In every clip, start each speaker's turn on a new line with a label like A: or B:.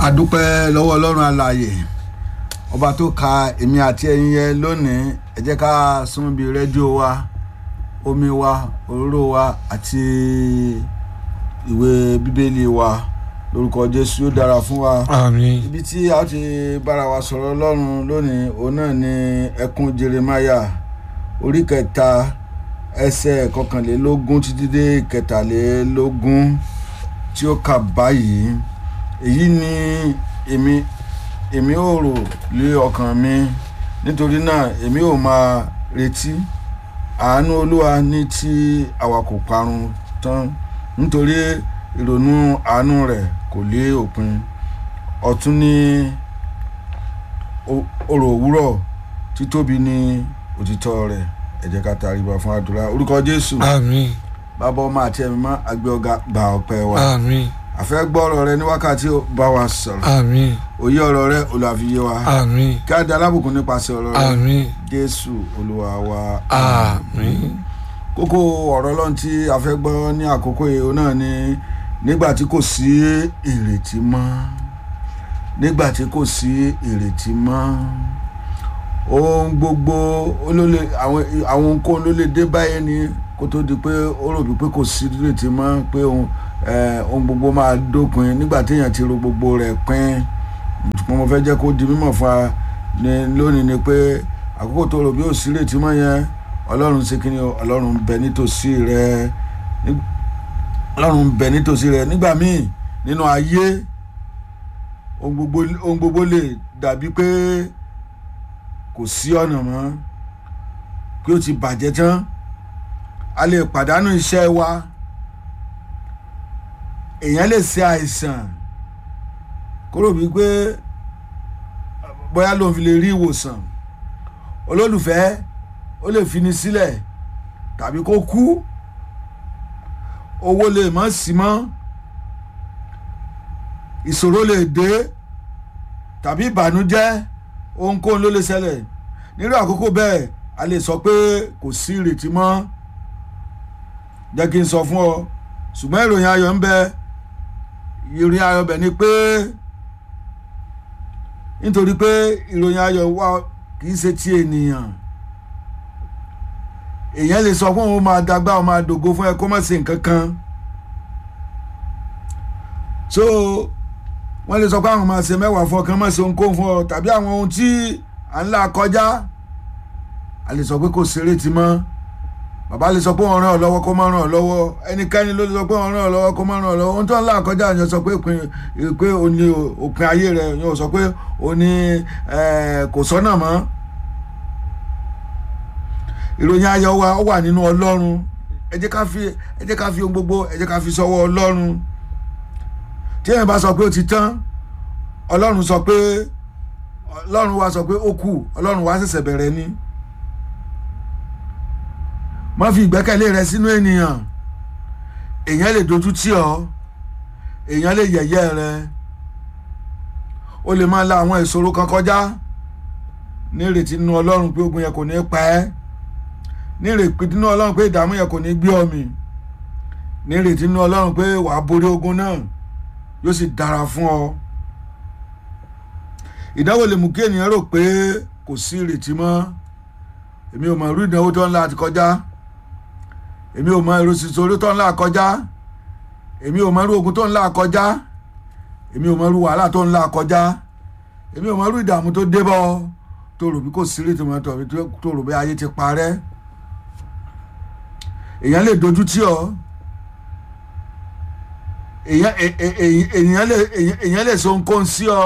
A: adúpẹ́ lọ́wọ́ ọlọ́run alààyè ọba tó ka èmi àti ẹ̀yin yẹn lónìí ẹ jẹ́ ká sún bí rédíò wa omi wa òróró wa àti ìwé bíbélì wa lórúkọ jésù yóò dára fún wa
B: àmín
A: ibi tí a ti bára wa sọ̀rọ̀ ọlọ́run lónìí òun náà ni ẹkún jeremaya orí kẹta ẹsẹ̀ kọkànlélógún títí dé kẹtàlélógún tí ó kà báyìí èyí ni èmi èmi ò rò lé ọkàn mi nítorí náà èmi ò máa retí àánú olúwa ní tí àwa kò parun tán nítorí ìrònú àánú rẹ̀ kò lé òpin ọ̀tún ní òrò òwúrọ̀ títóbi ní òtítọ́ rẹ̀ ẹ jẹ́ ká tariba fún àdúrà orúkọ jésù
B: àmín
A: bàbá ọmọ àti ẹ̀mí mọ́ àgbẹ̀ ọ̀gá gba ọpẹ́ wa
B: àmín
A: àfẹ́ gbọ́ ọ̀rọ̀ rẹ ní wákàtí ó bá wa sọ̀rọ̀
B: àmín
A: òye ọ̀rọ̀ rẹ olùàfiyé wa
B: àmín
A: kí á da alábùkún nípasẹ̀ ọ̀rọ̀ rẹ
B: àmín
A: jésù olúwa wa
B: àmín
A: kókó ọ̀rọ̀ ọlọ́run tí a fẹ́ gbọ́ ní àkókò yìí òun náà ni nígbà tí kò sí ìrètí mọ́ nígbà tí kò sí ìrètí mọ́ ohun gbogbo olólè àwọn àwọn ohunkóhun ló lè dé báyìí ni kó tó di pé ó rò bí pé kò sí ìrètí mọ́ pé ohun eh, ohun gbogbo máa dópin nígbà téèyàn ti ro gbogbo rẹ̀ pín ṣùgbọ́n mo fẹ́ jẹ́ kó di mímọ̀ fún wa ní lónìí ni pé àkókò tó rò bí ò sí ìrètí mọ́ yẹn ọlọ́run ṣe kí ni o ọlọ́run ń bẹ nítòsí rẹ Ní- ọlọ́run ń bẹ nítòsí rẹ nígbà míì nínú ayé ohun gbogbo ohun gbogbo lè dàbí pé kò sí ọ̀nà mọ́ pé ó ti bàjẹ́ tán a lè pàdánù iṣẹ́ wa èèyàn lè ṣe àìsàn kúrò bíi pé bóyá lòun fi lè rí ìwòsàn olólùfẹ́ ó lè fini sílẹ̀ tàbí kó kú owó lè má sí mọ́ ìṣòro lè dé tàbí ìbànújẹ́ ohunkóhun ló lè ṣẹlẹ̀ nírú àkókò bẹ́ẹ̀ a lè sọ pé kò sí ìrètí mọ́ jẹ́ kí n sọ fún ọ ṣùgbọ́n ìròyìn ayọ̀ ń bẹ ìròyìn ayọ̀ bẹ̀ ni pé nítorí pé ìròyìn ayọ̀ wa kì í ṣe ti ènìyàn èèyàn lè sọ fún òun máa dagbá òun máa dògo fún ẹ kó má ṣe nǹkan kan so wọ́n lè sọ pé àwọn máa ṣe mẹ́wàá fún ọ kán má ṣe ohunkóhun fún ọ tàbí àwọn ohun tí à ń là kọjá a lè sọ pé kò ṣeré ti mọ́ bàbá lè sọ pé wọ́n ràn ọ́ lọ́wọ́ kó má ràn ọ́ lọ́wọ́ ẹnikẹ́ni ló lè sọ pé wọ́n ràn ọ́ lọ́wọ́ kó má ràn ọ́ lọ́wọ́ ohun tó ń là kọjá yẹn sọ pé òpin pé o ní òpin ayé rẹ yẹn sọ pé o ní eh, kò sọ́nà mọ́ ìròyìn ayọ̀ wa ó wà nínú ọlọ́run ẹ jẹ́ ká fi ẹ jẹ́ ká fi ohun gbogbo ẹ jẹ́ ká fi sọ́wọ́ ọlọ́run tí èèyàn bá sọ pé ó ti tán ọlọ́run sọ pé ọlọ́run wa sọ pé ó kù ọlọ́run wa ṣẹ̀ṣẹ̀ bẹ̀rẹ̀ ni má fi ìgbẹ́kẹ̀lé rẹ sínú ènìyàn èèyàn lè dojú tì ọ́ èèyàn lè yẹ̀yẹ́ rẹ ó lè máa la àwọn ìṣòro kan kọjá ní ìrètí nínú ọlọ́run pé ogun yẹn kò ní pa ẹ́ ní ìrètí nínú ọlọ́run pé ìdààmú yẹn kò ní gbé ọ mì ní ìrètí nínú ọlọ́run pé wàá borí ogun náà yóò sì dára fún ọ ìdánwò lè mú kí ènìyàn rò pé kò sí ìrètí mọ́ èmi ò mọ irú ìdánwò tó ń là ti kọjá èmi ò mọ irú sísorí tó ń là kọjá èmi ò mọ irú ogun tó ń là kọjá èmi ò mọ irú wàhálà tó ń là kọjá èmi ò mọ irú ìdààmú tó dé bọ́ ọ tó rò bí kò sí ìrètí mọ́ tàbí tó rò bí ayé ti parẹ́ èèyàn lè dojú tì ọ́ èèyàn è- è- è- èèyàn lè èèyàn- èèyàn lè so nǹkan sí ọ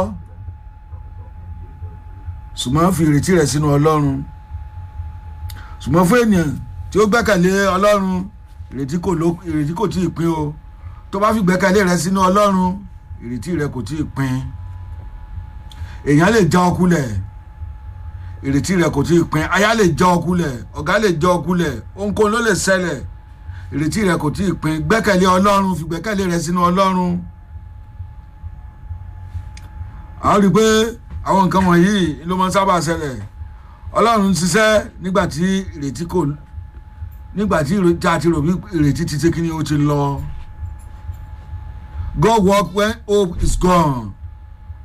A: ṣùgbọ́n fi ìrètí rẹ̀ sínú ọlọ́run ṣùgbọ́n fún ènìyàn tí ó gbẹ́kẹ̀lé ọlọ́run ìrètí kò ló ìrètí kò tí ì pín o tó bá fi gbẹ́kẹ̀lé rẹ̀ sínú ọlọ́run ìrètí rẹ̀ kò tí ì pín èèyàn lè já ọ kulẹ̀ ìrètí rẹ̀ kò tí ì pín aya lè já ọ kulẹ̀ ọ̀gá lè já ọ kulẹ̀ ohunkóhun ló lè ṣẹlẹ̀ ìrètí rẹ̀ kò tí ì pín gbẹ́kẹ̀lé ọlọ́run fi gbẹ́kẹ̀lé rẹ̀ sínú ọlọ́run a ó rí i pé àwọn nǹkan wọ̀nyí ló máa ń sábà ṣẹlẹ̀ ọlọ́run ń ṣiṣẹ́ nígbà tí ìrètí kò nígbà tí ìrètí àti rò bí ìrètí ti ṣe kí ni ó ti lọ God work when hope is gone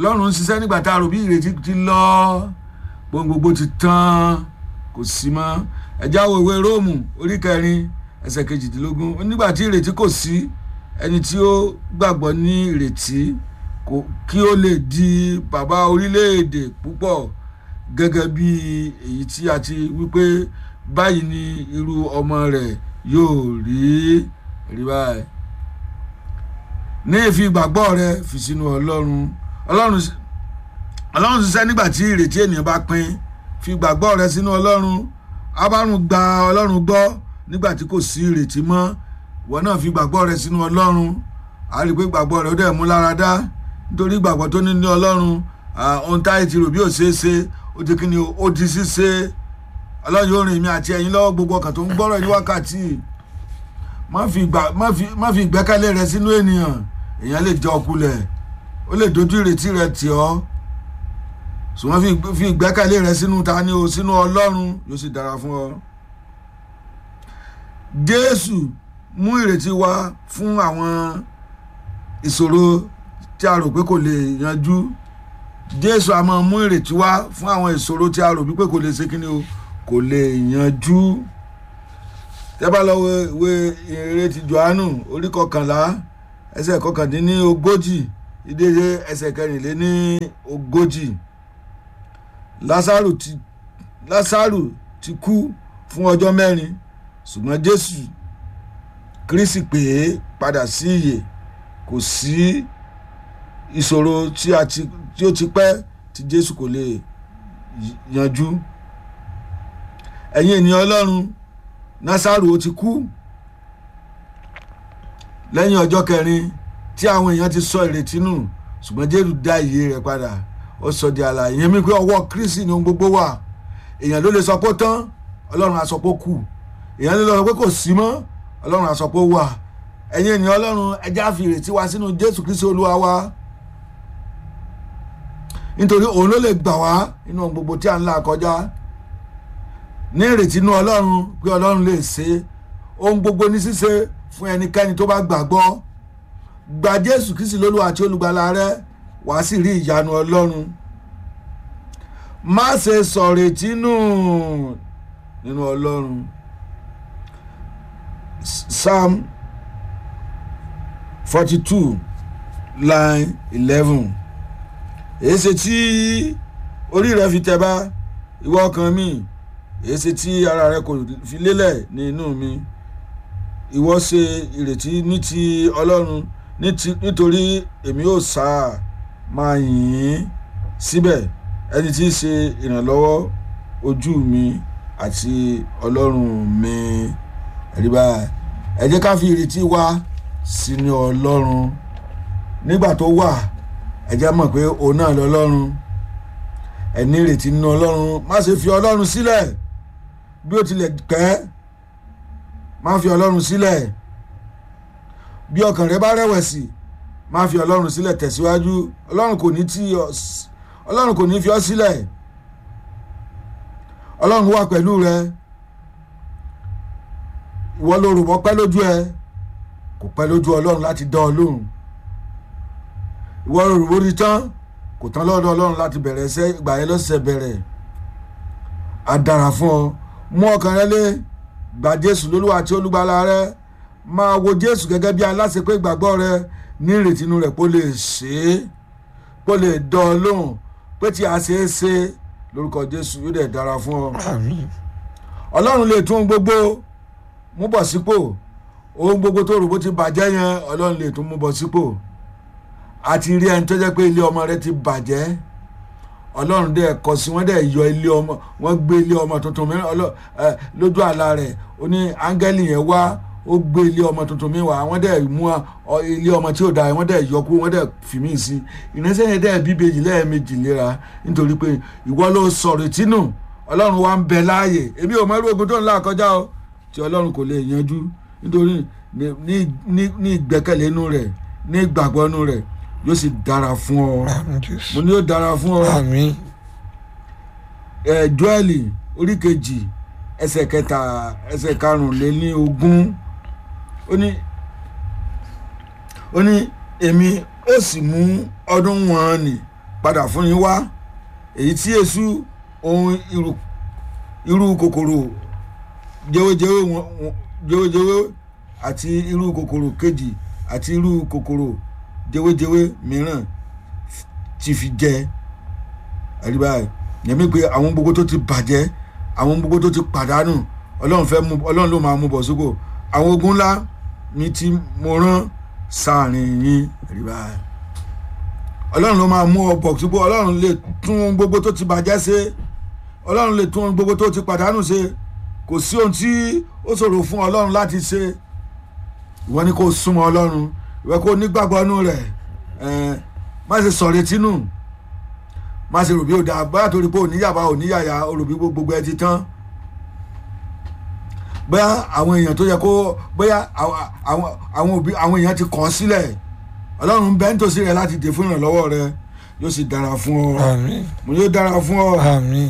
A: ọlọ́run ń ṣiṣẹ́ nígbà tá a rò bí ìrètí ti lọ gbogbo gbogbo ti tán kò sí mọ́ ẹ̀já wo ìwé róòmù orí kẹrin ẹsẹ̀ kejìdínlógún nígbà tí ìrètí kò sí ẹni tí ó gbàgbọ́ ní ìrètí kò- kí ó lè di bàbá orílẹ̀-èdè púpọ̀ gẹ́gẹ́ bí èyí tí a ti wípé báyìí ni irú ọmọ rẹ̀ yóò rí rí báyìí ní ìfi ìgbàgbọ́ rẹ fi sínú ọlọ́run ọlọ́run s- ọlọ́run ṣiṣẹ́ nígbà tí ìrètí ènìyàn bá pín fi ìgbàgbọ́ rẹ sínú ọlọ́run abárùn gba ọlọ́run gbọ́ nígbà tí kò sí ìrètí mọ́ ìwọ náà fi ìgbàgbọ́ rẹ sínú ọlọ́run a rí i pé ìgbàgbọ́ rẹ ó dẹ̀ mú lára dá nítorí ìgbàgbọ́ tó ní ní ọlọ́run ah, ohun táyé ti rò bí ò ṣeé ṣe ó di kíni o, ó di ṣíṣe ọlọ́run yóò rìn mí àti ẹ̀yin lọ́wọ́ gbogbo ọkàn tó ń gbọ́rọ̀ ní wákàtí má fi ìgbà- má fi- má fi ìgbẹ́kẹ̀lé rẹ sínú ènìyàn èèyàn lè jẹ ọkulẹ̀ ó lè dojú ìrètí rẹ tì ọ́ ṣùgbọ́n fi ìgbé- fi ìgbẹ́kẹ̀lé rẹ sínú ta ni o sínú ọlọ́run yóò sì dára fún ọ. jésù mú ìrètí wá fún àwọn ìṣòro tí a rò pé kò lè yanjú jésù a máa mú ìrètí wá fún àwọn ìṣòro tí a rò pé kò lè ṣe kíni o kò lè yanjú tẹ́ bá lọ wo ìwé ìrere ti johannu orí kọkànlá ẹsẹ̀ kọkàndínní ogójì ìdíje ẹsẹ̀ kẹrìnléní ogójì lásàrù ti lásàrù ti kú fún ọjọ́ mẹ́rin ṣùgbọ́n jésù kristi pè é padà sí ìyè kò sí ìṣòro tí a ti tí ó ti pẹ́ tí jésù kò lè y- yanjú ẹ̀yin ènìyàn ọlọ́run násàrù ó ti kú lẹ́yìn ọjọ́ kẹrin tí àwọn èèyàn ti sọ ìrètí nù ṣùgbọ́n jésù dá ìyè rẹ̀ padà ó sọ di àlàyé yẹn mi pé ọwọ́ kristi ni ohun gbogbo wà èèyàn ló lè sọ pé ó tán ọlọ́run á sọ pé ó kù èèyàn ló lè sọ pé kò sí mọ́ ọlọ́run á sọ pé ó wà ẹ̀yin ènìyàn ọlọ́run ẹja fi ìrètí wa sínú jésù kristi olúwa wa nítorí òun ló lè gbà wá nínú ohun gbogbo tí à ń là kọjá ní ìrètí inú ọlọ́run pé ọlọ́run lè ṣe é. ohun gbogbo ní ṣíṣe fún ẹnikẹ́ni tó bá gbàgbọ́ gba jésù kristi lólúwa àti olùgbàlà rẹ wàá sì rí ìyanu ọlọ́run má ṣe sọ̀rètí nù nínú ọlọ́run S- psalm forty two line eleven èyí ṣe tí orí rẹ fi tẹ bá ìwọ ọkàn mi èyí ṣe tí ara rẹ kò fi lélẹ̀ ní inú mi ìwọ ṣe ìrètí ní ti ọlọ́run ní ti- nítorí èmi ò sá máa yìn ín síbẹ̀ ẹni tí í ṣe ìrànlọ́wọ́ ojú mi àti ọlọ́run mi ẹ̀rí báyìí ẹ jẹ́ ká fi ìrètí wa sínú ọlọ́run nígbà tó wà ẹ jẹ́ mọ̀ pé òun náà lọ́lọ́run ẹ ní ìrètí nínú ọlọ́run má ṣe fi ọlọ́run sílẹ̀ bí ó tilẹ̀ pẹ́ má fi ọlọ́run sílẹ̀ bí ọkàn rẹ bá rẹ̀wẹ̀sì má fi ọlọ́run sílẹ̀ tẹ̀síwájú ọlọ́run kò ní tí ọ s- ọlọ́run kò ní fi ọ́ sílẹ̀ ọlọ́run wà pẹ̀lú rẹ ìwọ ló rò mọ́ pẹ́ lójú ẹ kò pẹ́ lójú ọlọ́run láti dán ọ lóhùn ìwọ ló rò bó rí tán kò tán lọ́dọ̀ ọlọ́run láti bẹ̀rẹ̀ ẹsẹ̀ ìgbà yẹn lọ́sẹ̀ bẹ̀rẹ̀ á dára fún ọ mú ọkàn rẹ lé gba jésù lólúwa àti olùgbàlà rẹ máa wo jésù gẹ́gẹ́ bí aláṣepé ìgbàgbọ́ rẹ ní ìrètí inú rẹ̀ pé ó lè ṣe é pé ó lè dán ọ lóhùn pé tí a ṣe é ṣe lórúkọ jésù yóò dẹ̀ dára fún ọ
B: àmín
A: ọlọ́run lè tún ohun gbogbo mú bọ̀ sípò ohun gbogbo tó rò bó ti bàjẹ́ yẹn ọlọ́run lè tún mú bọ̀ sípò àti rí ẹni tó jẹ́ pé ilé ọmọ rẹ ti bàjẹ́ ọlọ́run dẹ̀ kọ sí wọ́n dẹ̀ yọ ilé ọmọ wọ́n gbé ilé ọmọ tuntun mìíràn ọlọ́- ẹ, lójú àlá rẹ̀ ó ní áńgẹ́lì yẹn wá ó gbé ilé ọmọ tuntun mi wá wọ́n dẹ̀ mú ọ- ilé ọmọ tí ò dáa wọ́n dẹ̀ yọ kú wọ́n dẹ̀ fi mí sí ìránṣẹ́ yẹn dẹ̀ bíbejì lẹ́ẹ̀mejì léra nítorí pé ìwọ ló sọ̀rọ̀ tínú ọlọ́run wa ń bẹ láàyè èmi ò mọ irú ogun tó ń là kọjá o tí ọlọ́run kò lè yanjú nítorí ní- ní- ní ní ìgbẹ́kẹ̀lé inú rẹ̀ ní ìgbàgbọ́ inú rẹ̀ yóò sì dára fún ọ
B: àmín jésù
A: mo ní yóò dára fún ọ
B: àmín
A: ẹ joeli orí kejì ẹsẹ̀ kẹta ẹsẹ̀ karùnléní ogún ó ní ó ní èmi ó sì mú ọdún wọn nì padà fún yín wá èyí tí èṣù ohun irú irú kòkòrò jẹwéjẹwé wọn wọn- jẹwéjẹwé àti irú kòkòrò kejì àti irú kòkòrò jẹwéjẹwé mìíràn ti fi jẹ àríwá yẹmi pé àwọn gbogbo tó ti bàjẹ́ àwọn gbogbo tó ti pàdánù ọlọ́run fẹ́ mú ọlọ́run ló máa mú bọ̀ sípò àwọn ogun ńlá mi tí mo rán sáàrin yín àríwá ọlọ́run ló máa mú ọ bọ̀ sípò ọlọ́run lè tún ohun gbogbo tó ti bàjẹ́ ṣe ọlọ́run lè tún ohun gbogbo tó ti pàdánù ṣe kò sí ohun tí ó ṣòro fún ọlọ́run láti ṣe ìwọ ni kò súnmọ́ ọlọ́run ìwọ kò nígbàgbọ́ nù rẹ̀ ẹ̀ má ṣe sọ̀rètí nù má ṣe rò bí ó dáa bóyá torí pé òníyàbá òníyàyà ó rò bí gbogbo ẹ ti tán bóyá àwọn èèyàn tó yẹ kó bóyá àwọn àwọn- àwọn òbí àwọn èèyàn ti kàn án sílẹ̀ ọlọ́run bẹ́ẹ̀ nítòsí rẹ̀ láti dè fún ìrànlọ́wọ́ rẹ yóò sì dára fún ọ
B: àmín
A: mo yóò dára fún ọ
B: àmín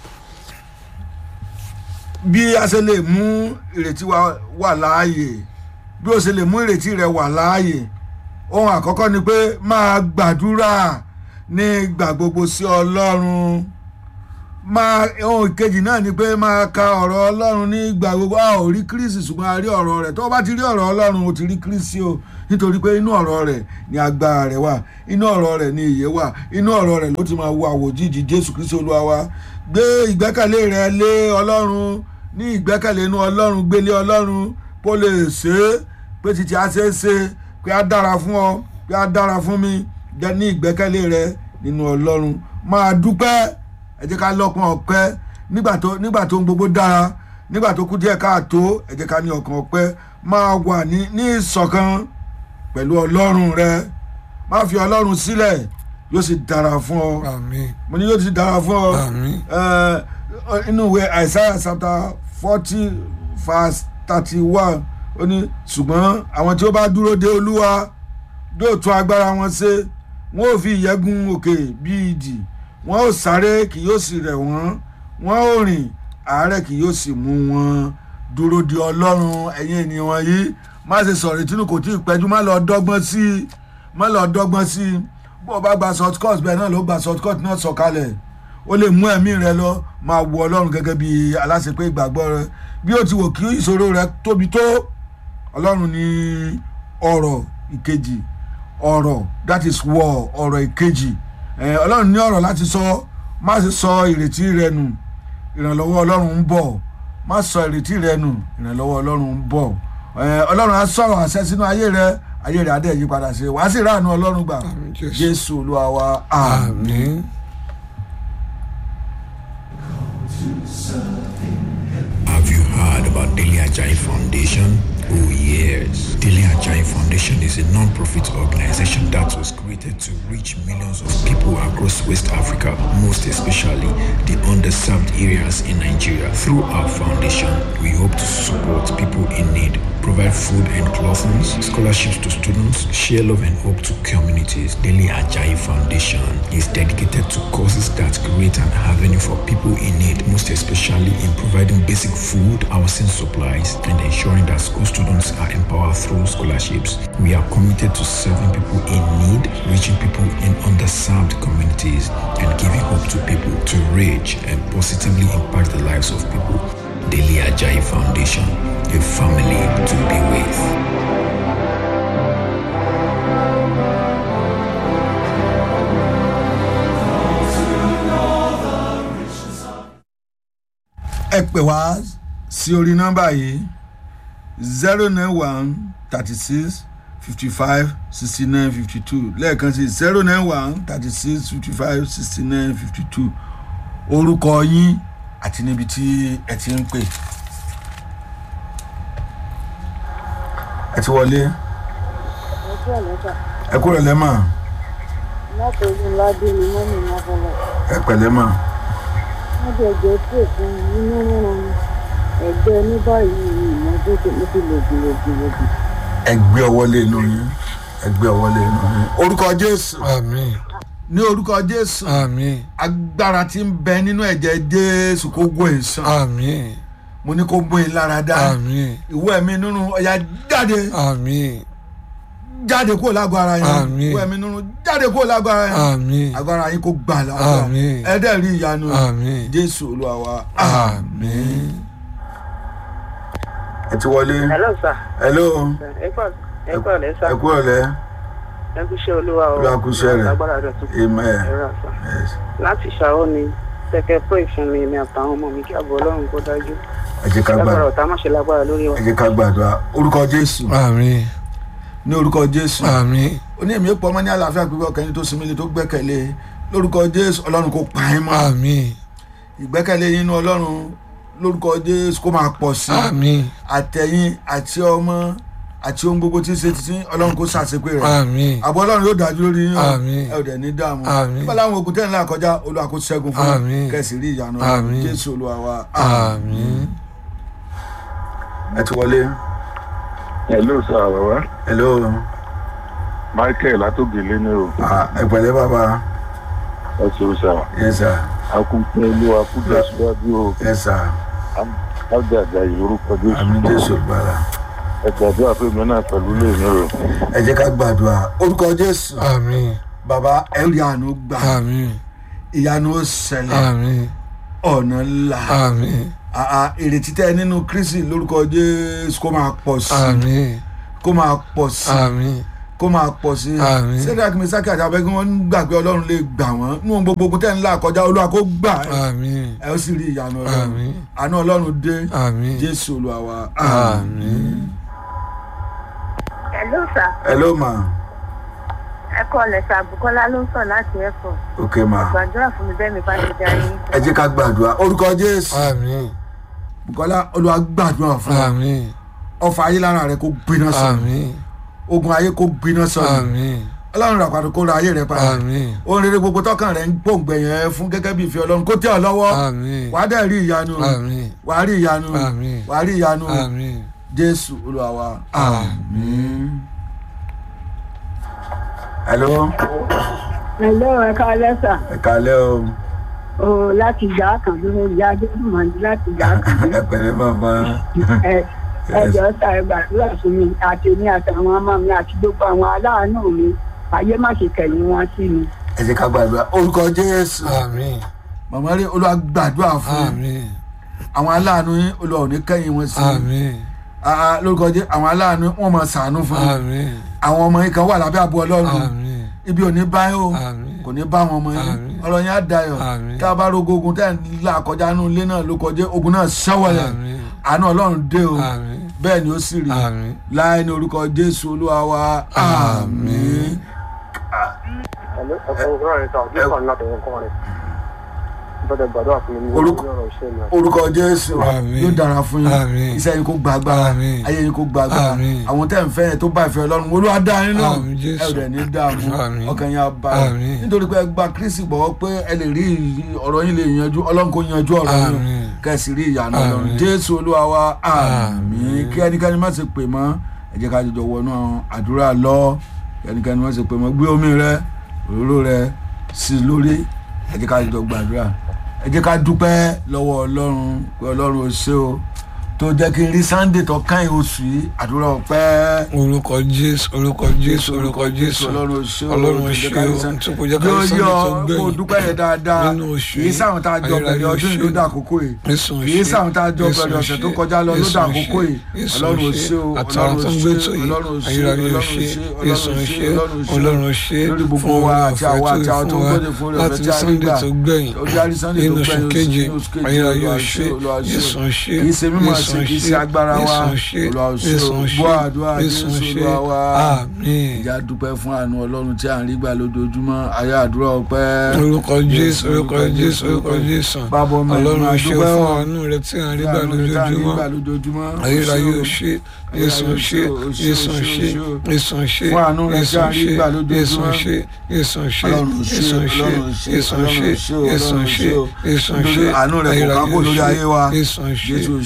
A: bí a ṣe lè mú ìrètí wa wà láàyè bí o ṣe lè mú ìrètí rẹ wà láàyè ohun àkọ́kọ́ ni pé máa gbàdúrà ní ìgbà gbogbo sí ọlọ́run máa ohun ìkejì náà ni pé máa ka ọ̀rọ̀ ọlọ́run ní ìgbà gbogbo a ò rí kírísì ṣùgbọ́n a rí ọ̀rọ̀ rẹ̀ tó o bá ti rí ọ̀rọ̀ ọlọ́run o ti rí kírísì o nítorí pé inú ọ̀rọ̀ rẹ̀ ni agbára rẹ̀ wà inú ọ̀rọ̀ rẹ̀ ni ìyè wà inú ọ̀rọ̀ rẹ̀ ló ti máa wo àwòjíjì jésù kristi olúwa wa gbé ìgbẹ́kẹ̀lé rẹ lé ọlọ́run ní ìgbẹ́kẹ̀lé inú ọlọ́run gbélé ọlọ́run kó lè ṣe é pé títí a ṣe é ṣe pé a dára fún ọ pé a dára fún mi jẹ́ ní ìgbẹ́kẹ̀lé rẹ nínú ọlọ́run máa dúpẹ́ ẹ jẹ́ ká lọ́kàn ọpẹ́ nígbà tó nígbà tó ń gbogbo dára nígbà tó kú díẹ̀ káàtó ẹ jẹ́ ká ní ọkàn ọpẹ́ máa wà ní ní ìṣọ̀kan pẹ̀lú ọlọ́run rẹ má fi ọlọ́run sílẹ̀ yóò sì dára fún ọ
B: àmín
A: mo ní yóò sì dára fún ọ
B: àmín
A: Eh, inú ìwé Isaiah chapter forty verse thirty one ó ní ṣùgbọ́n àwọn tí ó bá dúró de olúwa yóò tún agbára wọn ṣe wọn ò fi ìyẹ́gun òkè bí idì wọn ò sáré kì yóò sì rẹ̀ wọ́n wọn ò rìn àárẹ̀ kì yóò sì mú wọn dúró de ọlọ́run ẹ̀yin ènìyàn wọ̀nyí má ṣe sọ̀rọ̀ ìtúnú kò tí ì pẹ́jú má lọ dọ́gbọ́n sí i má lọ dọ́gbọ́n sí i bó o bá gba short cut bẹ́ẹ̀ náà ló gba short cut náà sọ̀kalẹ̀ ó lè mú ẹ̀mí rẹ lọ máa wo ọlọ́run gẹ́gẹ́ bí aláṣepé ìgbàgbọ́ rẹ bí ó ti wò kí ìṣòro rẹ tóbi tó ọlọ́run ní ọ̀rọ̀ ìkejì ọ̀rọ̀ that is war ọ̀rọ̀ ìkejì ẹ̀, ọlọ́run ní ọ̀rọ̀ láti sọ má ṣe sọ ìrètí rẹ nù ìrànlọ́wọ́ ọlọ́run ń bọ̀ má sọ ìrètí rẹ nù ìrànlọ́wọ́ ọlọ́run ń bọ̀ ẹ̀, ọlọ́run á sọ̀rọ̀ àṣẹ sínú ayé rẹ ayé rẹ á dẹ̀ yí padà sí wàá sì ráàánú ọlọ́run gbà
B: Àmín, Jésù.
A: jésù olúwa wa àmín.
B: àmín.
C: Have you heard about Daily Ajay Foundation? Oh yes. Daily Ajay Foundation is a non-profit organization that was created to reach millions of people across West Africa, most especially the underserved areas in Nigeria. Through our foundation, we hope to support people in need, provide food and clothing, scholarships to students, share love and hope to communities. Daily Ajay Foundation is dedicated to causes that create an avenue for people in need, most especially in providing basic food, housing supplies, and ensuring that school students are empowered through scholarships. We are committed to serving people in need, reaching people in underserved communities, and giving hope to people to reach and positively impact the lives of people. Daily Ajay Foundation, a family to be with.
A: ẹ pè wá sí orí nọ́mbà yìí zero nine one thirty six fifty five sixty nine fifty two lẹ́ẹ̀kan sí zero nine one thirty six fifty five sixty nine fifty two orúkọ yín àti níbi tí ẹ ti ń pè. ẹ ti wọlé
D: ojú ọ̀lẹ́ta
A: ẹ kúrò lẹ́mà
D: látọ̀jú ládé ni wọ́n ní mọ́kànlá
A: ẹ pẹ̀lẹ́ mà
D: wọ́n jẹ́ ẹgbẹ́ pè fún inú rírun ẹgbẹ́ ní báyìí ìmọ́tótó mo ti lòdì lòdì lòdì
A: ẹ gbé ọwọ́ lé inú yín ẹ gbé ọwọ́ lé inú yín orúkọ jésù
B: àmín
A: ní orúkọ jésù
B: àmín
A: agbára tí ń bẹ nínú ẹ̀jẹ̀ jésù kó gbó ìsàn
B: àmín
A: mo ní kó gbó ìlara dá
B: àmín
A: ìwé ẹ̀mí nínú ọ̀yà jáde
B: àmín
A: jáde kúrò lágọ̀ ara yẹn
B: Àmín.
A: wọ ẹ̀mí nínú jáde kúrò lágọ̀ ara yẹn
B: àmín
A: agbára yín kó gbà lágbára
B: Àmín.
A: ẹ̀ẹ́dẹ̀ rí ìyanu
B: àmín
A: jésù olúwa wa
B: àmín.
A: ẹ ti wọlé
D: hello sir
A: hello
D: ẹ kọ́ ẹ kọ́ ọ̀lẹ́ sá
A: ẹ kú ọ̀lẹ́
D: ẹ kú iṣẹ́ olúwa o
A: Olúwa kú iṣẹ́ rẹ̀.
D: lágbára rẹ̀ tún
A: amen
D: ẹ̀rọ àṣà
A: yes.
D: láti ṣàwọ́ ni tẹ̀kẹ́ pray fún mi ní àtàwọn ọmọ mi kí àbọ̀ ọlọ́run kó dájú
A: ẹ jẹ́ ká
D: lágbára
A: gbàdúrà
D: ọ̀tá má ṣe lágbára lórí wa.
A: ẹ jẹ́ ká gbàdúrà orúkọ jésù
B: àmín
A: ní orúkọ jésù
B: àmín
A: ó ní èmi ó pọ̀ ọmọ ní àlàáfíà pípẹ́ ọkàn yín tó sinmi lé tó gbẹ́kẹ̀lé lórúkọ jésù ọlọ́run kó pa yín mọ́
B: àmín
A: ìgbẹ́kẹ̀lé yín nínú ọlọ́run lórúkọ jésù kó máa pọ̀ sí i
B: àmín
A: àtẹ̀yìn àti ọmọ àti ohun gbogbo tí ń ṣe títí ọlọ́run kó ṣàṣepé rẹ̀
B: àmín
A: àbọ̀ ọlọ́run yóò dájú lórí yín o.
B: Àmín.
A: ẹ ò dẹ̀ ní dààmú
B: Àmín.
A: nígbà láwọn ogun tẹ́lẹ̀ náà kọjá olúwa kó ṣẹ́gun fún
B: Àmín.
A: yín kẹ̀sì rí ìyanu
B: Àmín.
A: jésù olúwa wa
B: àmín.
A: ẹ ti wọlé
E: hello sir baba
A: hello
E: michael látògèlè ni o
A: Ah, ẹ pẹ̀lẹ́ bàbá
E: ẹ ṣeun sir
A: yes sir
E: akúnpẹ olúwa kújà síwájú o
A: yes sir
E: ájàjà ìlórúkọ
A: àmì
E: jésù
A: jésù gbàrà
E: ẹ gbàdúrà pé mi náà pẹ̀lú lèmi o
A: ẹ jẹ́ ká gbàdúrà orúkọ jésù
B: àmín
A: bàbá ẹ rí àánú gbà
B: àmín
A: ìyanu ó ṣẹlẹ̀
B: àmín
A: ọ̀nà ńlá
B: àmín
A: àà ìrètí tẹ nínú kristi lórúkọ jésù kó máa pọ̀ sí
B: àmín
A: kó máa pọ̀ sí
B: àmín
A: kó máa pọ̀ sí
B: Àmín.
A: sẹ́dá kìmísákì àti abẹ́gun wọn gbàgbé ọlọ́run lè gbà wọ́n nínú gbogbo ogun tẹ́ ń là kọjá olúwa kó gbà ẹ́
B: àmín
A: ẹ ó sì rí ìyanu ọlọ́run
B: Àmín.
A: àánú ọlọ́run dé
B: àmín
A: jésù olúwa wa
B: àmín.
D: hello sir
A: hello ma
D: ẹ kọ́ ọ̀lẹ́ sir bukola ló ń sọ láti ẹ̀kọ́
A: ok ma
D: gbàdúrà fún mi bẹ́ẹ̀ mi bá ti darí.
A: ẹ jẹ́ ká gbàdúrà orúkọ jésù
B: àmín
A: bukola olúwa gbàdúrà fún wa
B: àmín
A: ọfà ayé lára rẹ kó gbiná sọ
B: àmín
A: ogun ayé kó gbiná sọ
B: àmín
A: ọlọ́run rà pàtó kó ra ayé rẹ padà
B: àmín
A: ohun rere gbogbo tọkàn rẹ ń gbòǹgbẹ yẹn fún gẹ́gẹ́ bí ìfẹ́ ọlọ́run kó tẹ́ ọ lọ́wọ́
B: àmín
A: wàá dẹ̀ rí ìyanu
B: àmín
A: wàá rí ìyanu
B: Àmín.
A: wàá rí ìyanu
B: àmín
A: jésù olúwa wa àmín. hello
F: Hello, ẹ káalẹ́ sà.
A: ẹ kálẹ́ o
F: O láti ìjà kan dúró ìyá Adédùnmọ̀dé láti ìjà kan
A: ẹ pẹ̀lẹ́ bàbá
F: ẹ ẹ jọ sà ẹ gbàdúrà fún mi àti èmi àtàwọn ọmọ mi àti gbogbo àwọn aláàánú mi ayé má ṣe kẹ̀yìn wọn sí mi.
A: ẹ jẹ́ ká gbàdúrà orúkọ jésù
B: àmín
A: màmá rí olúwa gbàdúrà fún yín.
B: àmín
A: àwọn aláàánú yín olúwa ò ní kẹ́yìn wọn sí
B: àmín
A: Ah, ah, lórúkọ jẹ́ àwọn aláàánú wọn máa ṣàánú fún yín
B: àmín
A: àwọn ọmọ yín kan wà lábẹ́ àbú ọlọ́run
B: àmín
A: ibi ò ní bá yín o
B: àmín
A: kò ní bá wọn ọmọ yín
B: Àmín.
A: ọ̀rọ̀ yín á dayọ̀
B: Àmín.
A: tá a bá rogo ogun tẹ́ ẹ̀ ń là kọjá nínú ilé náà ló kọjá ogun náà ṣẹ́wọ̀lẹ̀
B: àmín
A: àánú ọlọ́run dé o
B: àmín
A: bẹ́ẹ̀ ni ó sì rí
B: àmín
A: láì ní orúkọ jésù olúwa wa àmín. Orúkọ- orúkọ jésù
B: Àmín.
A: yóò dára fún yín
B: Àmín.
A: iṣẹ́ yín kó gba agbára
B: Àmín.
A: ayé yín kó gba agbára
B: Àmín.
A: àwọn tẹ́ ń fẹ́ yẹn tó bá ìfẹ́ ọlọ́run olúwa dá yín náà
B: Àmín, Jésù.
A: ẹ ò dẹ̀ ní dààmú
B: Àmín.
A: ọkàn yín á balẹ̀
B: Àmín.
A: nítorí pé ẹ gba kristi gbọ́ pé ẹ lè rí ọ̀rọ̀ yín lè yanjú ọlọ́run kò yanjú ọ̀rọ̀ yín
B: Àmín.
A: kẹ́sì rí ìyanu ọlọ́run
B: Àmín.
A: jésù olúwa wa àmín
B: Àmín.
A: kí ẹnikẹ́ni má ṣe pè mọ́ ẹ jẹ́ ká jọjọ wọnú àdúrà lọ kí ẹnikẹ́ni má ṣe pè mọ́ gbé omi rẹ òróró rẹ sí i lórí ẹ jẹ́ ká jọjọ gbàdúrà ẹ jẹ́ ká dúpẹ́ lọ́wọ́ ọlọ́run pé ọlọ́run ò ṣe o tó jẹ́ kí n rí sunday tó káyìn oṣù yìí àdúrà ọpẹ́
B: orúkọ jésù orúkọ jésù orúkọ jésù
A: ọlọ́run ò ṣe o
B: ọlọ́run
A: tó
B: ṣe
A: jẹ́ ká rí
B: o
A: Sunday-
B: tí kò jẹ́ ká
A: yóò
B: rí sunday
A: yọ
B: tó
A: kó
B: gbẹ̀yìn
A: dúpẹ́ yẹn dáadáa
B: nínú oṣù
A: kì í sáwọn tá a jọ
B: ayérayé
A: bẹ̀rẹ̀ ọdún yìí ló
B: ṣe.
A: dà àkókò yìí
B: Jésù
A: kì í
B: ṣe.
A: sáwọn tá a jọ
B: Jésù
A: bẹ̀rẹ̀ ọ̀sẹ̀
B: ṣe.
A: tó kọjá lọ ló
B: Jésù
A: dà
B: ṣe.
A: àkókò yìí
B: Jésù
A: ọlọ́run ò
B: ṣe.
A: ṣe o
B: àtàwọn tó ń gbé tó yìí
A: ọlọ́run ò ṣe
B: ayérayé
A: ọlọ́run ò
B: ṣe
A: ṣe
B: Jésù
A: ọlọ́run ò
B: ṣe
A: ṣe
B: ọlọ́run ṣe
A: lórí gbogbo
B: fún
A: wa
B: oore
A: àti
B: ọ̀fẹ́
A: àwa
B: tó
A: àti àwọn tó ń
B: fún wa
A: gbọ́dọ̀ fún oore
B: láti
A: ọ̀fẹ́ tí a rí
B: sunday
A: gbà
B: tó gbẹ̀yìn
A: ojú àrí sunday tó
B: nínú oṣù
A: gbẹ̀yìn
B: keje
A: nínú oṣù keje
B: ayérayé
A: Olúwa
B: ṣe
A: Olúwa
B: Jésù ṣe
A: kì í ṣe mímọ̀
B: Jésù
A: ṣe kì í ṣe
B: ṣe,
A: agbára wa
B: Jésù ṣe
A: Olúwa ṣe
B: Jésù
A: o
B: ṣe
A: gbọ́ àdúrà
B: Jésù
A: Jésù
B: ṣe
A: Olúwa wa
B: àmín
A: ìjà dúpẹ́ fún àánú ọlọ́run tí à ń rí gbà lójoojúmọ́ ayé àdúrà ọpẹ́
B: orúkọ jésù orúkọ jésù orúkọ jésù
A: bábọ̀ mẹ́rin
B: ọlọ́run
A: máa
B: ṣe
A: dúpẹ́
B: fún
A: o.
B: àánú rẹ tí à ń rí gbà
A: Àánú rẹ̀ tá à ń rí
B: lójoojúmọ́
A: gbà lójoojúmọ́
B: ayérayé
A: o
B: ò ṣe Jésù ṣe Jésù ṣe Jésù ṣe
A: Fún àánú rẹ̀ tí
B: Jésù
A: à ń rí
B: ṣe
A: gbà
B: Jésù
A: lójoojúmọ́.
B: ṣe Jésù ṣe
A: Ọlọ́run ṣe,
B: Jésù ṣe
A: Ọlọ́run ṣe,
B: Jésù
A: Ọlọ́run
B: ṣe
A: ṣe,
B: Jésù
A: Ọlọ́run
B: ṣe
A: ṣe o.
B: Jésù
A: Nítorí
B: ṣe
A: àánú rẹ̀ kò kákò lórí ayé wa.
B: Jésù ṣe
A: Jésù ṣe o,
B: Jésù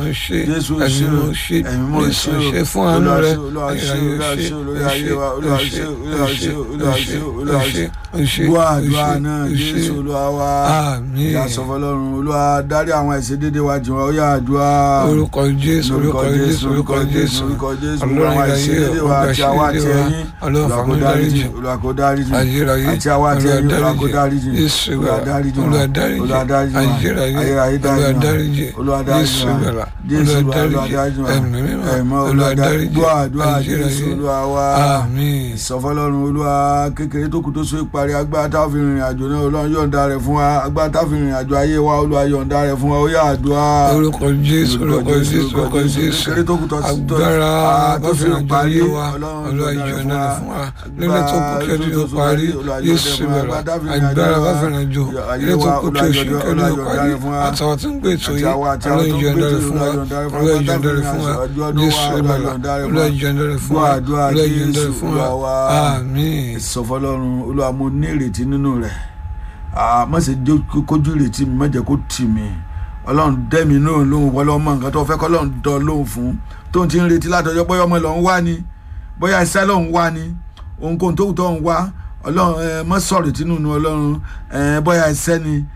B: mímọ́ ṣe
A: Jésù
B: ẹ̀mí
A: ṣe o
B: mímọ́ ṣe
A: ẹ̀mí mímọ́
B: Jésù
A: ṣe o
B: ṣe fún àánú
A: Olúwa
B: rẹ
A: ṣe, Olúwa ṣe,
B: ayérayé
A: Olúwa
B: ṣe
A: ṣe, Olúwa ṣe wa, Olúwa ṣe, Olúwa ṣe, Olúwa ṣe, Olúwa ṣe.
B: ṣe
A: gbọ́ àdúrà náà Jésù Olúwa wa
B: àmín
A: ìyá sọ fọlọ́run Olúwa dárí àwọn ẹ̀ṣẹ̀ dédé wa jìn wá ó yá àdúrà
B: orúkọ Jésù orúkọ Jésù orúkọ Jésù
A: orúkọ Jésù
B: ọlọ́run
A: àwọn ẹ̀ṣẹ̀
B: ayérayé
A: dédé wa àti àwa àti ẹ̀yin
B: ọlọ́run
A: Olúwa kó
B: fàmí
A: dáríjì
B: dáríjì
A: Olúwa kó dáríjì
B: ayérayé
A: àti àwa àti ẹ̀yin Olúwa kó dáríjì
B: Jésù
A: Olúwa
B: gbàlà
A: dáríjì wa
B: Olúwa dáríjì
A: Olúwa dáríjì wa
B: ayérayé
A: ayérayé
B: Olúwa dáríjì
A: dáríjì wa Olúwa dáríjì
B: Jésù
A: wa
B: gbàlà
A: Jésù
B: Olúwa
A: wa Olúwa
B: dáríjì
A: dáríjì wa
B: ẹ̀mí mímọ́
A: ẹ̀mọ́
B: Olúwa
A: Olúwa dáríjì
B: dáríjì
A: gbọ́ àdúrà Jésù
B: ayérayé
A: Olúwa wa
B: àmín
A: ìsọfọlọ́run olúwa kékeré tó kù tó so ìparí agbára tá a fi rìnrìn àjò náà olúwa yọ̀ǹda rẹ̀ fún wa agbára tá a fi rìnrìn àjò ayé wa olúwa yọ̀ǹda rẹ̀ fún wa ó yá àdúrà
B: orúkọ Jésù orúkọ Jésù orúkọ Jésù
A: kékeré tó kù tó tó
B: agbára
A: tó so
B: báfẹ́ràn
A: ìparí
B: ayé wa
A: ọlọ́run
B: Olúwa
A: yọ̀ǹda rẹ̀
B: ìjọ̀nà rẹ̀ fún wa lílẹ̀ tó kù kí ọdún yóò parí
A: Olúwa yọ̀ǹda
B: Jésù
A: rẹ̀ fún wa.
B: bẹ̀rẹ̀
A: Agbára tá a fi rìnrìn àjò
B: agbára
A: wa,
B: báfẹ́ràn àjò
A: ayé
B: lílẹ̀ tó
A: wa,
B: kù kí
A: Olúwa
B: oṣù
A: yọ̀ǹda-
B: kí ọdún yóò
A: Olúwa
B: parí
A: yọ̀ǹda rẹ̀ fún wa.
B: àtàwọn tó ń gbé ètò
A: àti
B: yìí
A: àwa àti
B: Olúwa
A: àwọn tó ń
B: ìjọ̀nà
A: gbé
B: rẹ̀ fún wa
A: Olúwa yọ̀ǹda rẹ̀ fún wa.
B: Olúwa ìjọ̀nà rẹ̀ fún wa
A: Ọjọ́ ọdún wa,
B: Jésù
A: Olúwa
B: bẹ̀rẹ̀
A: yọ̀ǹda rẹ̀ fún
B: Olúwa
A: wa.
B: ìjọ̀nà rẹ̀ fún
A: Gbọ́
B: wa
A: àdúrà
B: Olúwa ìjọ̀nà
A: Jésù,
B: rẹ̀ fún wa
A: Olúwa wa.
B: àmín
A: ìsọfọlọ́run olúwa mo ní ìrètí nínú rẹ̀ Ah, má ṣe jẹ́ kó- kójú ìrètí mi má jẹ́ kó tì mí ọlọ́run dẹ́mi náà lóhùn wọ́n lọ́mọ nǹkan tó fẹ́ kọ́ lọ́run dán lóhùn fún tóun ti ń retí látọjọ́ bóyá ọmọ lọ́n wá ni bóyá iṣẹ́ lọ́n wá ni ohunkóhun tó wù tó ń wá ọlọ́run ẹ má sọ̀rọ̀ tínú nu ọlọ́run ẹ bóyá iṣẹ́ ni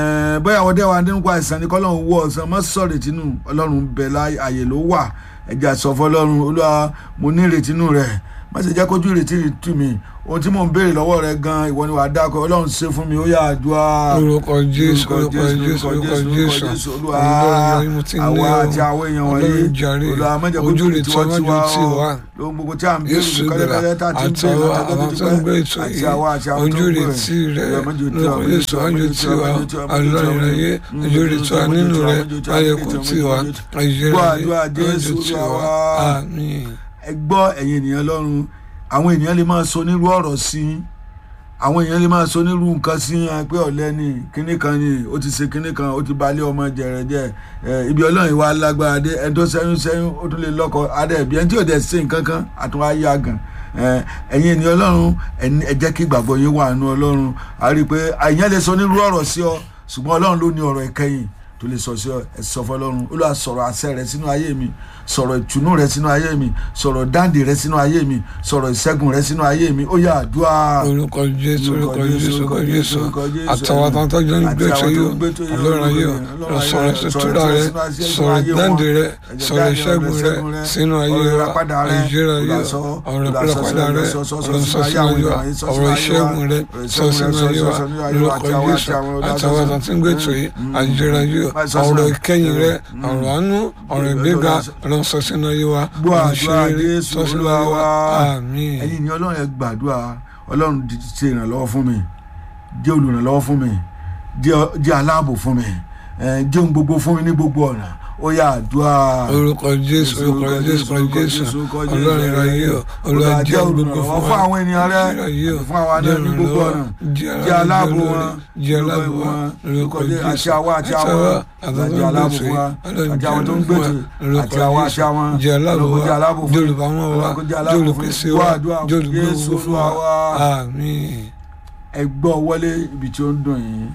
A: ẹ bóyá ọdẹ wa nípa àìsàn ni kọ́lọ́run wọ ọ̀sán má sọ̀rọ̀ tínú ọlọ́run bẹ̀ láyé àyè ló wà ẹ̀jẹ̀ àsọ̀fọ́ ọlọ́run olúwa mo ní ìrètí nínú rẹ̀ má ṣe jẹ́ kójú ìrètí tì mí ohun tí mò ń béèrè lọ́wọ́ rẹ gan ìwọ ni wàá dákọ̀ ọlọ́run ṣe fún mi ó yà àdúrà
B: orúkọ Jésù orúkọ Jésù orúkọ Jésù
A: olúwa
B: Ọlọ́run yìí mo ti ní
A: àwa
B: o.
A: àti àwọn èèyàn
B: Ọlọ́run
A: wọ̀nyí
B: jàre
A: olúwa má jẹ́
B: ojú
A: kójú
B: rẹ̀
A: ìrètí
B: tí
A: wọ́n
B: wọ́n
A: ti wá
B: ti
A: o
B: wá
A: lóhun gbogbo tí à ń béèrè
B: Jésù
A: kọ́lẹ́kọ́lẹ́ tá a ti ń béèrè
B: àtàwọn
A: látọjọ́
B: àwọn tó ń gbé
A: pípẹ́
B: ètò
A: àti
B: yìí
A: àwa àti àwọn tó
B: ojú
A: ń
B: rẹ̀
A: gbé
B: tí rẹ̀
A: Olúwa, má jẹ́ ó tì wá,
B: lórúkọ
A: má jẹ́ ó
B: Jésù
A: tì wá,
B: wájú
A: má jẹ́ ó
B: tí
A: tì wá,
B: wá
A: má jẹ́ ó tì wá, má jẹ́ ó tì wá,
B: ọlọ́run
A: má jẹ́ ó
B: ayé
A: tì wá,
B: ojú rẹ̀ tí wá nínú rẹ̀ ayẹ̀kú tí wá ayẹ̀rẹ̀
A: Gbọ́ àdúrà Jésù,
B: tí
A: Olúwa
B: wá
A: wa.
B: àmín
A: ẹ gbọ́ ẹ̀yin ènìyàn lọ́run àwọn ènìyàn lè máa sọ onírú ọ̀rọ̀ sí i àwọn èèyàn lè máa sọ onírú nǹkan sí i pé ọ̀lẹ́ ni kinní kan ni ó ti ṣe kinní kan ó ti balẹ̀ ọmọ jẹ̀rẹ̀ jẹ́ ẹ ibi ọlọ́run ìwà alágbára dé ẹni tó sẹ́yún sẹ́yún ó tún lè lọ́kọ adé ẹ̀bí ẹni tí ò dẹ̀ ṣe nǹkan kan àtún á yá gan ẹ ẹ̀yin ènìyàn ọlọ́run ẹni- ẹ jẹ́ kí ìgbàgbọ́ yín wà nínú ọlọ́run a rí i pé èèyàn lè sọ onírú ọ̀rọ̀ sí ọ ṣùgbọ́n ọlọ́run ló ní ọ̀rọ̀ ìkẹyìn tó lè sọ sí ọ ẹ sọ fọ́lọ́run olúwa sọ̀rọ̀ àṣẹ rẹ sínú ayé mi sọ̀rọ̀ ìtùnú rẹ sínú ayé mi sọ̀rọ̀ dáǹdè rẹ sínú ayé mi sọ̀rọ̀ ìṣẹ́gun rẹ sínú ayé mi ó yá àdúrà
B: orúkọ Jésù orúkọ Jésù orúkọ Jésù
A: orúkọ Jésù.
B: àtàwọn tó ń tọ́jú ní
A: Àti
B: gbé
A: àwọn
B: ètò
A: tó
B: yìí
A: ń gbé ètò yìí,
B: ọlọ́run ayé
A: Ọlọ́run ayé,
B: sọ̀rọ̀
A: sọ̀rọ̀
B: ìtura rẹ
A: sínú ayé
B: sọ̀rọ̀
A: wọn.
B: dáǹdè rẹ
A: Ẹ̀jẹ̀
B: sọ̀rọ̀
A: dáǹdè
B: ìṣẹ́gun
A: rẹ,
B: rẹ
A: ìṣẹ́gun rẹ,
B: sínú ayé
A: ọ̀rọ̀
B: wa
A: ìràpadà rẹ,
B: àìjẹ́rẹ́ ayé
A: olùdásọ,
B: ọ̀rọ̀
A: olùdásọ,
B: ìpínlẹ̀padà rẹ
A: sọ, sọ, sọ,
B: ọ̀rọ̀
A: sọ,
B: sọ
A: sínú
B: sínú
A: ayé
B: ayé
A: wa,
B: wa
A: sọ,
B: ọ̀rọ̀
A: sínú ayé wa,
B: ìṣẹ́gun rẹ
A: ọ̀rọ̀
B: sọ
A: ìṣẹ́gun
B: sínú
A: rẹ,
B: ayé
A: sọ,
B: wa
A: sọ, sínú ayé wa,
B: lórúkọ
A: àti àwọn-
B: Jésù
A: àti àwọn olùdásọ,
B: àtàwọn
A: sọ,
B: tó ń gbé ètò yìí
A: mm,
B: àìjẹ́rẹ́ ayé
A: mm, sọ, sọ,
B: ọ̀rọ̀
A: sọ,
B: ìkẹyìn rẹ
A: mm,
B: ọ̀rọ̀ àánú ọ̀rọ̀ ìgbéga ọ̀rọ̀ sọ sínú ayé wa
A: gbọ́
B: ọ̀rọ̀
A: àdúrà
B: ìṣeré
A: Jésù
B: sọ sínú
A: Olúwa
B: ayé wa
A: wa
B: àmín
A: ẹ̀yin ni ọlọ́run ẹ gbàdúrà ọlọ́run di- ṣe ìrànlọ́wọ́ fún mi jẹ́ olùrànlọ́wọ́ fún mi jẹ́ jẹ́ aláàbò fún mi ẹ, jẹ́ ohun gbogbo fún mi ní gbogbo ọ̀nà ó yá àdúrà
B: orúkọ jésù orúkọ jésù orúkọ jésù ọlọ́run ìrayé o olúwa jẹ́ olùgbò fún
A: fún àwọn ènìyàn rẹ
B: ìrayé o
A: fún àwọn àná ní gbogbo ọ̀nà jẹ́ aláàbò wọn
B: jẹ́ aláàbò wọn
A: lórúkọ
B: lórúkọ
A: jésù àti
B: jésù
A: àwa àti àwọn jẹ́ aláàbò fún wa àti àwọn tó ń gbèjì àti àwa àti àwọn
B: jẹ́ aláàbò
A: lórúkọ jẹ́
B: wa
A: aláàbò fún
B: jẹ́ olùbámọ́ wa
A: lórúkọ jẹ́
B: jẹ́
A: aláàbò fún
B: olùpèsè
A: wa
B: wa
A: àdúrà
B: jẹ́ olùgbé
A: Jésù
B: gbogbo fún wa
A: Olúwa wa
B: àmín
A: ẹ gbọ́ wọlé ibi tí ó ń dùn yín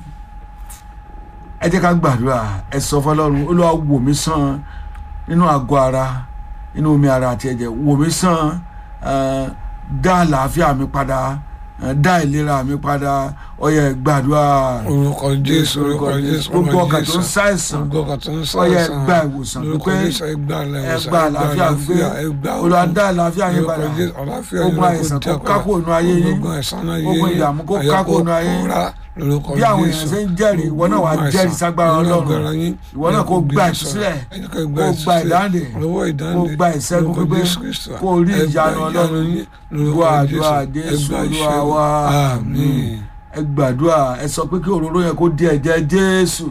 A: ẹ jẹ́ ká gbàdúrà ẹ sọ fọlọ́run olúwa wò mí sàn nínú àgọ́ ara nínú omi ara àti ẹ̀jẹ̀ wò mí sàn eh, dá àlàáfíà mi padà eh, dá ìlera mi padà ó yá gbàdúrà
B: orúkọ jésù orúkọ jésù
A: gbogbo
B: orúkọ
A: ọkàn tó ń
B: jésù
A: ṣàìsàn
B: gbogbo ọkàn tó ń
A: ó yá
B: ṣàìsàn
A: gba ìwòsàn
B: lórúkọ
A: pípé
B: jésù ẹ gba
A: ẹ
B: ìwòsàn
A: gba àlàáfíà pípé
B: ẹ gba
A: olúwa dá àlàáfíà yín padà
B: lórúkọ jésù àlàáfíà yín
A: ogun
B: lórúkọ
A: àìsàn kó
B: jẹ́
A: kákò nínú ayé yín
B: ogun àìsàn náà yé
A: ogun
B: yín
A: ìdààmú kó
B: àyà
A: kákò nínú ayé yín
B: kóra lórúkọ
A: bí àwọn
B: jésù
A: èèyàn ṣe ń jẹ́rìí ìwọ náà wàá
B: Ogun
A: jẹ́rìí
B: àìsàn
A: ságbára
B: nínú
A: ọlọ́run
B: agbára yín,
A: ìwọ náà kó
B: lórúkọ
A: gba
B: Jésù.
A: ìtúsílẹ̀
B: Ẹ jẹ́ ká gba
A: kó gba
B: ìtúsílẹ̀.
A: ìdáǹdè
B: lọ́wọ́ ìdáǹdè
A: kó gba ìṣẹ́gun
B: lórúkọ
A: pípé
B: Jésù Kristi.
A: kó rí
B: Ẹ gba
A: ìyanu ọlọ́run
B: yín lórúkọ
A: gbọ́ àdúrà
B: Jésù. Ẹ
A: jésù
B: gba
A: olúwa
B: ìṣẹ́gun.
A: wa
B: àmín
A: ẹ gbàdúrà ẹ sọ pé kí òróró yẹn kó di ẹ̀jẹ̀ jésù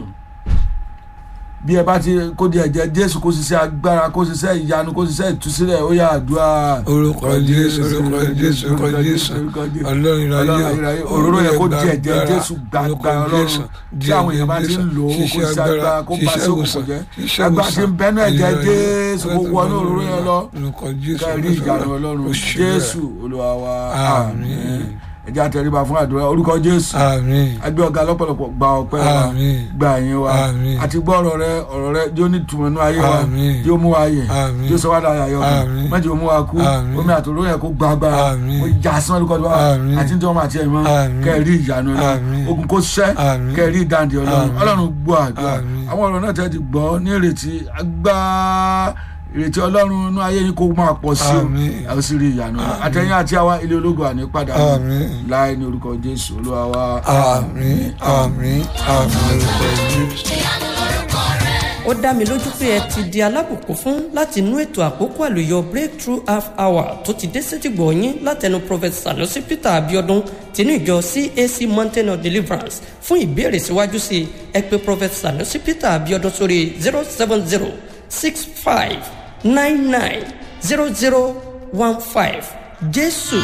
A: bí ẹ bá ti kó di ẹ̀jẹ̀ jésù kó ṣiṣẹ́ agbára kó ṣiṣẹ́ ìyanu kó ṣiṣẹ́ ìtúsílẹ̀ ó yá àdúrà
B: orúkọ jésù orúkọ jésù orúkọ jésù ọlọ́run ìráyé
A: òróró yẹn kó di ẹ̀jẹ̀ jésù gbàgbà ọlọ́run tí àwọn èèyàn bá ti ń lò ó kó ṣiṣẹ́ agbára kó bá sókùn kò jẹ́ agbára ti ń bẹ́nu ẹ̀jẹ̀ jésù kó wọnú òróró yẹn lọ
B: orúkọ jésù
A: ká rí ìyanu ọlọ́run jésù olúwa wa
B: àmín
A: ẹ jẹ́ àtẹríba fún àdúrà orúkọ jésù
B: àmín
A: agbé ọ̀gá lọ́pọ̀lọpọ̀ gba ọpẹ́ wa
B: Àmín.
A: gba ẹ̀yìn wa
B: Àmín.
A: àti gbọ́ ọ̀rọ̀ rẹ ọ̀rọ̀ rẹ yóò ní ìtumọ̀ nínú ayé wa
B: Àmín.
A: yóò mú wa yẹ
B: Àmín.
A: yóò sọ wá dára yọ
B: Àmín.
A: mẹ́jọ mú wa kú
B: Àmín.
A: omi àtòrò yẹ kó gba agbára
B: Àmín.
A: ó já sán lórúkọ tó wá
B: Àmín.
A: àti tí wọ́n máa tiẹ̀ mọ́
B: Àmín.
A: kẹ́ẹ̀rí ìyanu náà
B: Àmín.
A: ogun kó ṣẹ́
B: Àmín.
A: kẹ́ẹ̀rí ìdáǹdè ọlọ́run
B: Àmín.
A: ọlọ́run gbọ́ àdúrà
B: Àmín.
A: àwọn ọ̀rọ̀ náà tẹ́ ti gbọ́ ní ìrètí agbá ìrètí ọlọ́run inú ayé yín kó máa pọ̀ sí o
B: Àmín.
A: ẹ ó sì rí ìyanu náà àtẹ̀yìn àti àwa ilé ológun àní padà
B: Àmín.
A: láì ní orúkọ jésù olúwa wa
B: àmín àmín àmín lórúkọ jésù.
G: ó dá mi lójú pé ẹ ti di alábùkún fún láti inú ètò àkókò àlùyọ breakthrough half hour tó ti dé sétìgbọ̀ yín látẹnu prophet sanusi peter abiodun tinú ìjọ cac mountain of deliverance fún ìbéèrè síwájú sí i ẹ pé prophet sanusi peter abiodun sórí zero seven zero six five nine nine zero zero one five jésù